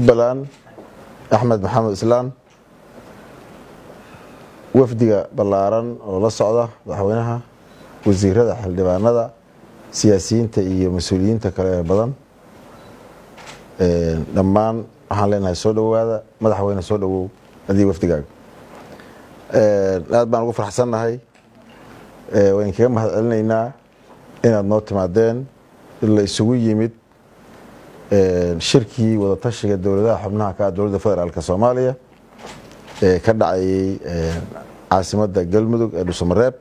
jubbaland axmed maxamed islaan wafdiga ballaaran oo la socda madaxweynaha wasiirada xildhibaanada siyaasiyiinta iyo mas-uuliyiinta kale ee badan dhammaan waxaan leenahay soo dhowaada madaxweyne soo dhowow adii wafdigaaga aad baan ugu farxsannahay wayn kaga mahad celinaynaa inaad noo timaadeen la isugu yimid shirkii wadatashiga dowladaha xubnaha ka ah dowladda federaalk soomaaliya ee ka dhacayay caasimadda galmudug ee dhuusamareeb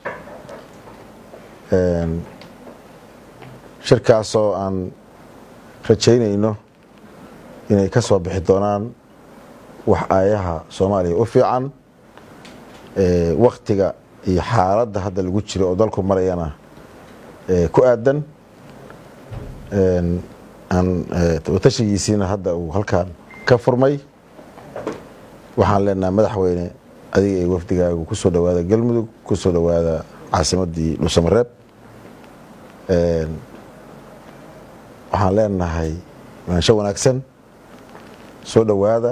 shirkaasoo aan rajaynayno inay ka soo bixi doonaan wax aayaha soomaaliya u fiican waktiga iyo xaaladda hadda lagu jiro oo dalku marayana ku aadan watashigiisiina hadda uu halkan ka furmay waxaan leenahay madaxweyne adiga iyo wafdigaagu kusoo dhowaada galmudug kusoo dhowaada caasimadii dhuusamareeb waxaan leenahay maansho wanaagsan soo dhowaada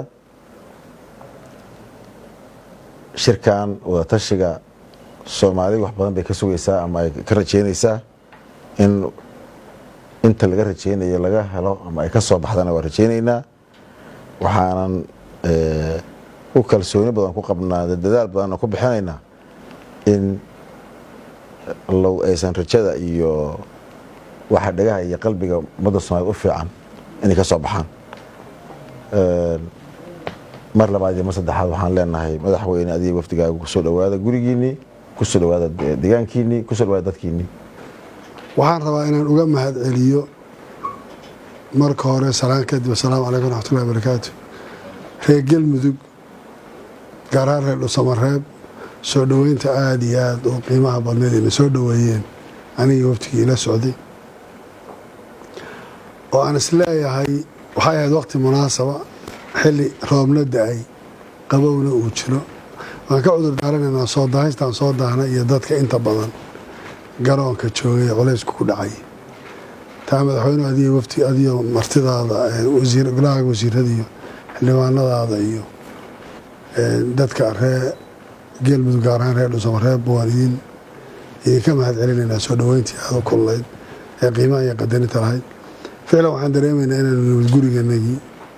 shirkan wadatashiga soomaali wax badan bay ka sugaysaa ama ay ka rajeynaysaa in inta laga rajeynayo laga helo ama ay ka soo baxdana waa rajeynaynaa waxaanan u kalsooni badan ku qabnaa dadaal badanna ku bixinaynaa in low aysan rajada iyo waxa dhagaha iyo qalbiga ummadda soomaaliyed u fiican inay ka soo baxaan mar labaad iyo mar saddexaad waxaan leenahay madaxweyne adiga wafdigaaga kusoo dhowaada gurigiinii kusoo dhowaada deegaankiinii kusoo dhowaada dadkiinii waxaan rabaa inaan uga mahad celiyo marka hore salaan kadib asalaamu calaykum waraxmatullahi barakaatu reer galmudug gaar ahaan reer dhusamareeb soo dhoweynta aada iyo aada oo qiimaha badneed ina soo dhoweeyeen anigii waftigii ila socday oo aan isleeyahay waxay ahayd waqti munaasaba xilli roobna da-ay qabowna uu jiro waan ka cudur daaranaynaa soo daahaystaan soo daahna iyo dadka inta badan garoonka joogay ee culaysku ku dhacay taa madaxweynuhu adiga wafti adiyo martidaada wasiir golahaaga wasiirada iyo xildhibaanadaada iyo dadka ree geelmudug gaar ahaan reer dhuusamareeb waan idin idinka mahad celinaynaa soo dhoweyntii aada u kululayd ee qiimaha iyo qadarinta lahayd ficlan waxaan dareemaynaa inaanu nimid guriganagii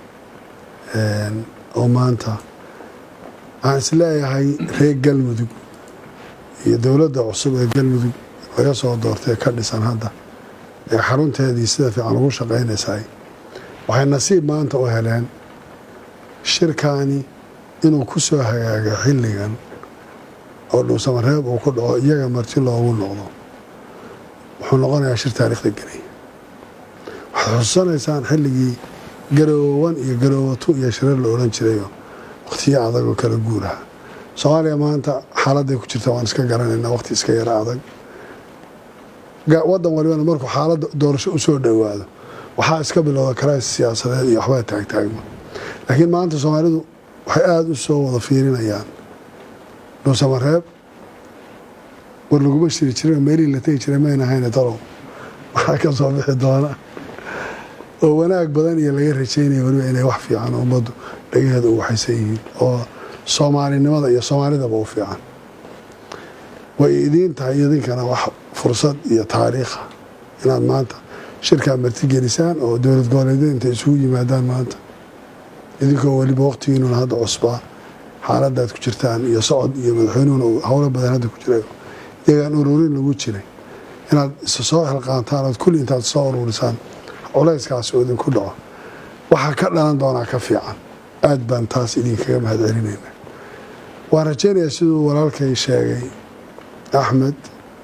oo maanta waxaan isleeyahay reer galmudug iyo dowladda cusub ee galmudug laga soo doortay ka dhisan hadda ee xarunteedii sida fiican ugu shaqaynaysaay waxay nasiib maanta u heleen shirkaani inuu ku soo hagaaga xilligan oo dhuusamareeb uu ku dhaco iyaga marti loogu noqdo wuxuu noqonayaa shir taariikhda gelay waxaad xususanaysaan xilligii garoowan iyo garoowatu iyo shirar la odhan jirayo wakhtiyo adag oo kala guuraha soomaaliya maanta xaaladday ku jirta waan iska garanaynaa wakhti iska yaro adag wadan walibana markuu xaaladda doorasho u soo dhowaado waxaa iska bilowda karays siyaasadeed iyo waxbaa taagtaagma laakiin maanta soomaalidu waxay aada u soo wada fiirinayaan dhuusamareeb war laguma shiri jirin meelihii la tegi jiray mayna hayne talow waxaa ka soo bixi doona oo wanaag badan iyo laga rajeynaya weliba inay wax fiican ummaddu dhagaheeda u waxaysan yihiin oo soomaalinimada iyo soomaalidaba u fiican way idiin tahay idinkana wax fursad iyo taariikha inaad maanta shirkaa martigelisaan oo dowlad goboleedyada intay isugu yimaadaan maanta idinkoo weliba waqtigiinuna hadda cusbaa xaaladaad ku jirtaan iyo socod iyo madaxweynuhuna howlo badan hadda ku jira iyagaan ururin lagu jiray inaad isa soo xilqaantaan ood kulli intaad soo ururisaan culayskaas oo idinku dhaco waxaa ka dhalan doonaa ka fiican aad baan taas idinkaga mahad celinayna waan rajeynayaa siduu walaalkay sheegay axmed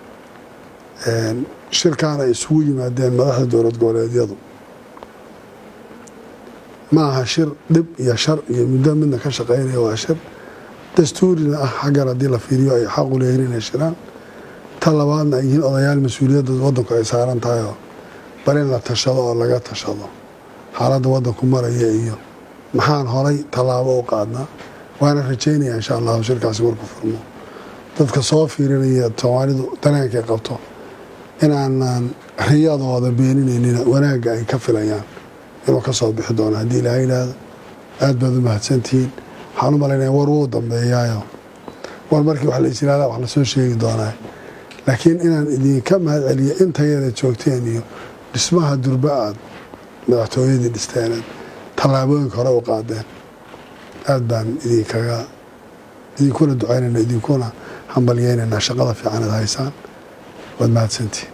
shirkaan ay isugu yimaadeen madaxda dowlad goboleedyadu ma aha shir dhib iyo shar iyo muddo midna ka shaqeynaya waa shir dastuurina ah xaggan haddii la fiiriyo ay xaqu leeyihin inay shiraan ta labaadna ay yihiin odayaal mas-uuliyadda wadanku ay saaran tahay oo bal in la tashado oo laga tashado xaaladda wadanku maraya iyo maxaan horay tallaabo u qaadnaa waana rajeynaya insha allahu shirkaasi markuu furmo dadka soo fiirinaya soomaalidu dareenkay qabto inaanan riyadooda beeninaynin wanaagga ay ka filayaan inuu ka soo bixi doono haddii ilaaha yidhaahdo aad baad u mahadsantihiin waxaan u malaynaya war wuu dambeeyaayo war markii wax la islaala wax lasoo sheegi doonaa laakiin inaan idinka mahad celiyo intayada joogteen iyo dhismaha durba aad madaxtooyadii dhisteeneed tallaabooyinka hore u qaadeen aad baan idinkaga idinkuna ducaynayna idinkuna hambalyeynayna shaqada fiican ad haysaan waad mahadsantihin